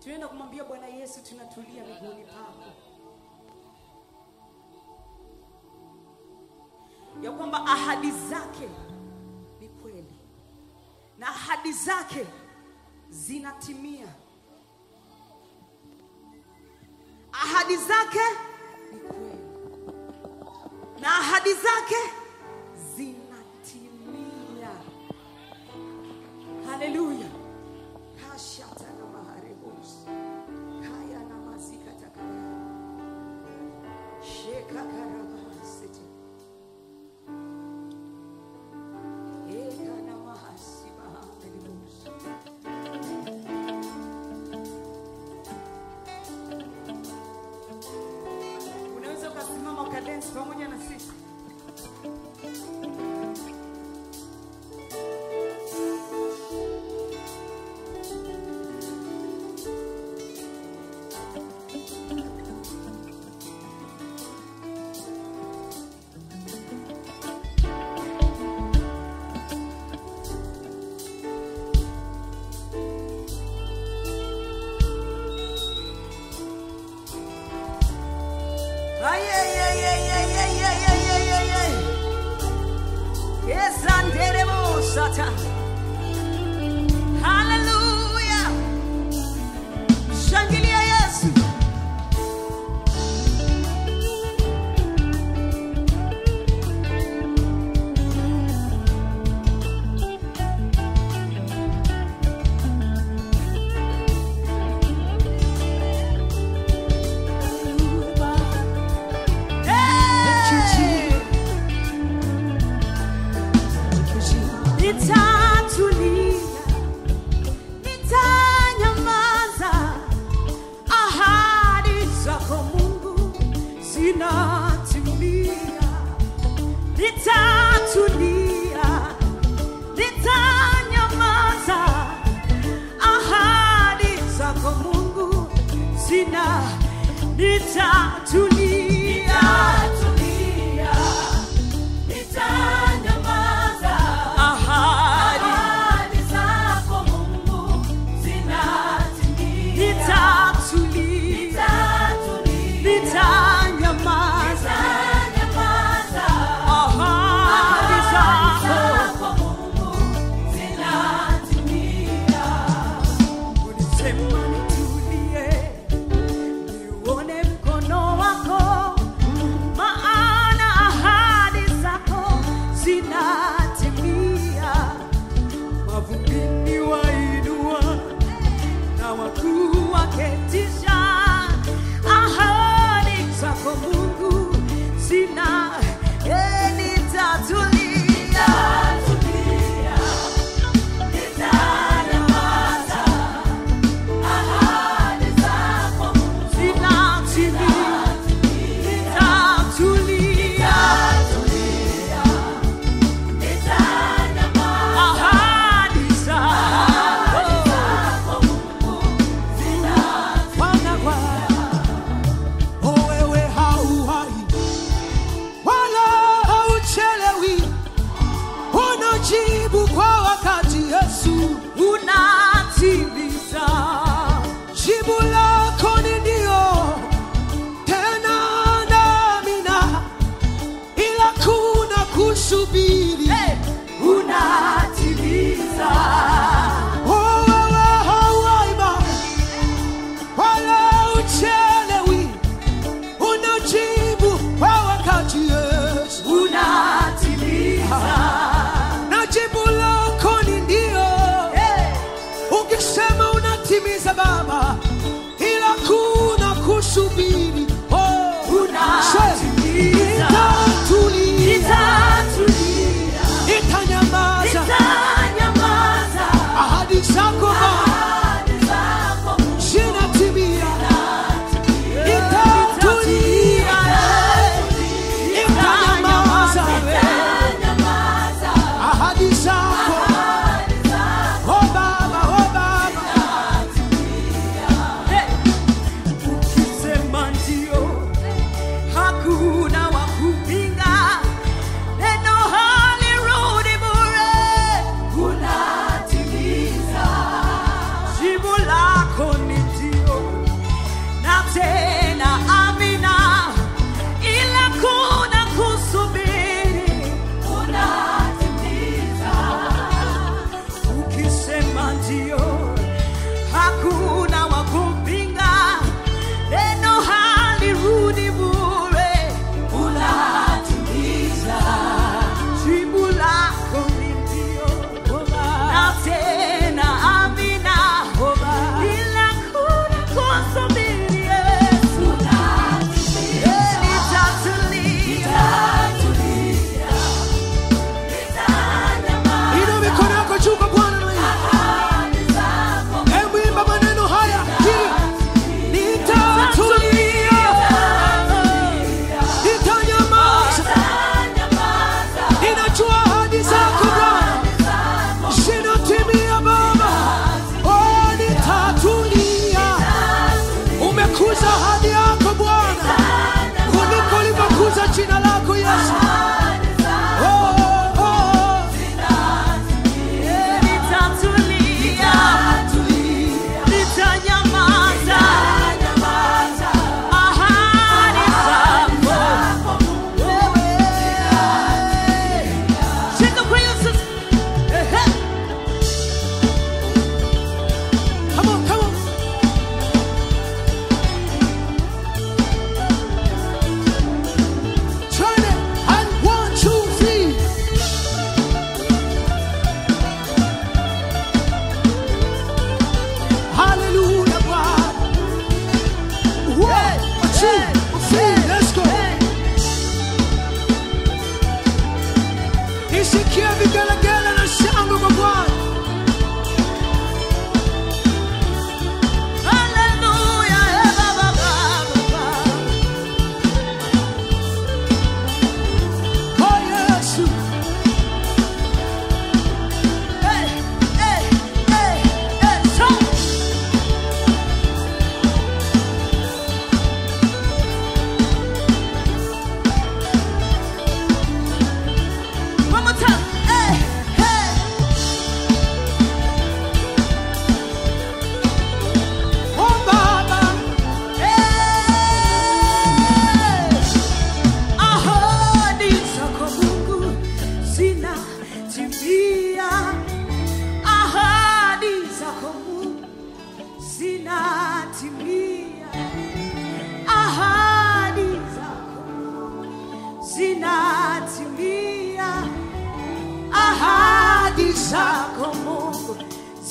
tunaenda kumwambia bwana yesu tunatulia miguuni pako ya kwamba ahadi zake ni kweli na ahadi zake zinatimia ahadi zake ni kweli na ahadi zake zinatimia haleluya kashata na maharebos kaya na mazikatakaya shekakarabasete eka na mahasibahamelibos unaweza ukasimama ukadensi pamoja na sisi Ay, ay, ay, ay, ay, ay, ay, ay, ay, ay, ay. Yes, anderemos ata. Hallelujah. Shangilia Yesu. Hey! Nitatulia, nitanyamaza, ahadi zako Mungu zinatimia. Nitatulia, nitanyamaza, ahadi zako Mungu zina nitatulia, Nitanyamaza, ahadi ahadi zako Mungu zinatimia. nitatulia, Nitatulia, nitanyamaza, nitanyamaza, ahadi ahadi zako zako Mungu zinatimia. ulisema nitulie, niuone mkono wako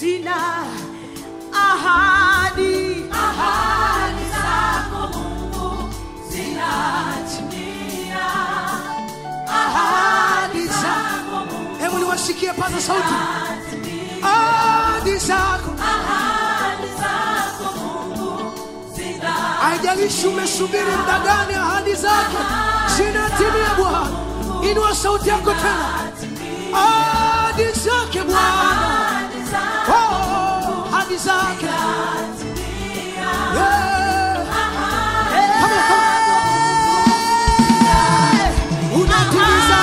zina ahadi Ahadi zako Mungu zinatimia. ahadi zako Zako Mungu hebu niwasikie paza sauti ahadi zako ahadi zako Mungu zinatimia. haijalishi umesubiri muda gani ahadi zake zinatimia bwana inua sauti yako tena ahadi zake bwana Ahadi zako Oh, ahadi zake zinatimia. Yeah. Come on, come on. Unatimiza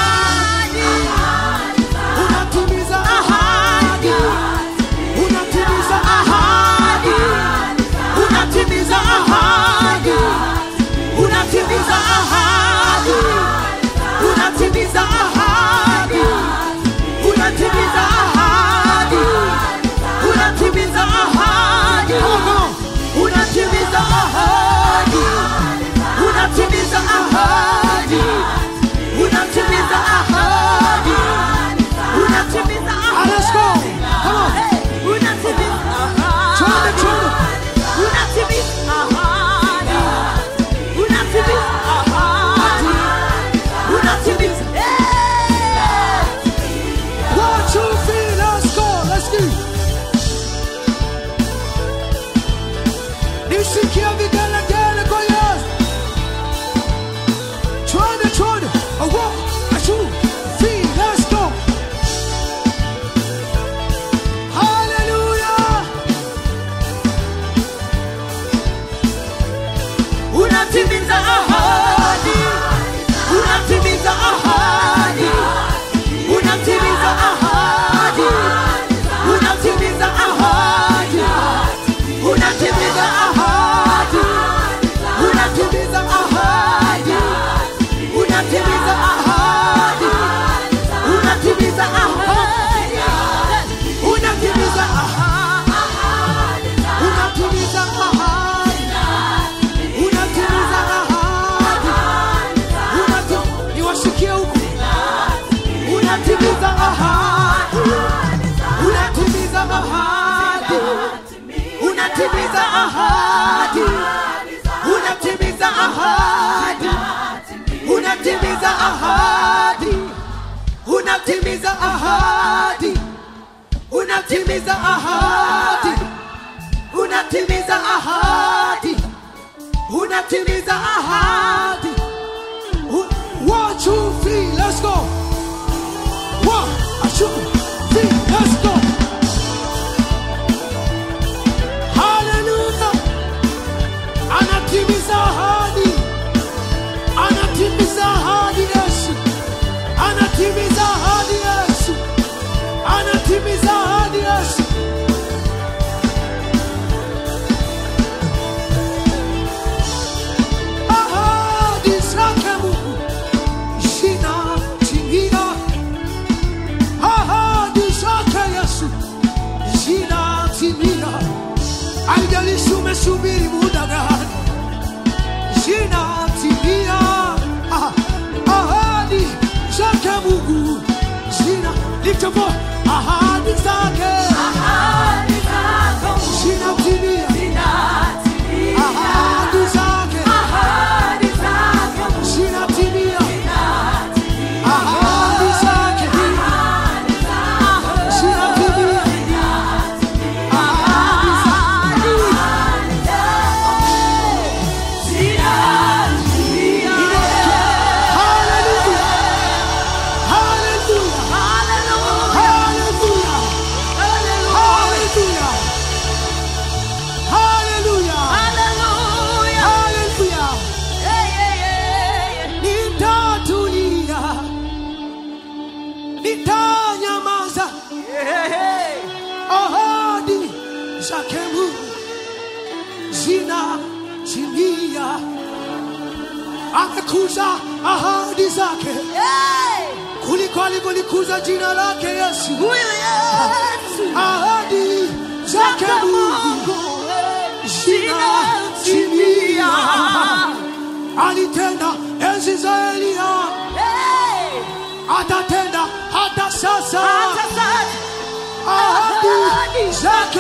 unatimiza ahadi unatimiza ahadi unatimiza ahadi unatimiza ahadi unatimiza ahadi unatimiza ahadi unatimiza ahadi unatimiza ahadi unatimiza ahadi unatimiza ahadi unatimiza Ah, let's go. Come on. Unatimiza ahadi. Twende, twende. Unatimiza ahadi. Unatimiza ahadi. Unatimiza- Eh! One, two, three, let's go. Let's go. Nisikie vigelegele kwa Yesu. Twende, twende. A one, a two, three, let's go. Hallelujah. Unatimiza ahadi. Unatimiza ahadi. Unatimiza ahadi. Unatimiza ahadi. Unatimiza ahadi. Unatimiza ahadi. Unatimiza ahadi. Unatimiza ahadi. Unatimiza ahadi. Unatimiza ahadi. Unatimiza ahadi. Unati- Niwasikie huku. Unatimiza ahadi. Unatimiza ahadi. Unatimiza ahadi. Unatimiza ahadi. Unatimiza ahadi. Unatimiza ahadi. Unatimiza ahadi. Unatimiza ahadi. Unatimiza ahadi. One, two, three, let's go. One, two, three, let's go. Hallelujah. Anatimiza ahadi. Anatimiza ahadi Yesu. Anatimiza ahadi Yesu. Anatimiza ahadi Yesu. Ahadi zake Mungu zinatimia. Ahadi zake Yesu zinatimia. Haijalishi umesubiri muda gani, zinatimia. Ah, Ahadi zake Mungu zina lift your voice. Ahadi zake Ahadi zako Mungu zinatimia. zinatimia. Ahadi zake Ahadi zako Mungu zinatimia. zinatimia. Ahadi zake Ahadi zako zinatimia. Ahadi zake Hallelujah. Hallelujah. Hallelujah. Hallelujah. Hallelujah. Hallelujah. Nitatulia. Nitanyamaza. Ahadi zake Mungu zinatimia. Amekuza ahadi zake kuliko alivyolikuza jina lake Yesu. Ahadi zake Mungu zinatimia. Alitenda enzi za Elia, atatenda hata sasa. Ahadi ahadi zake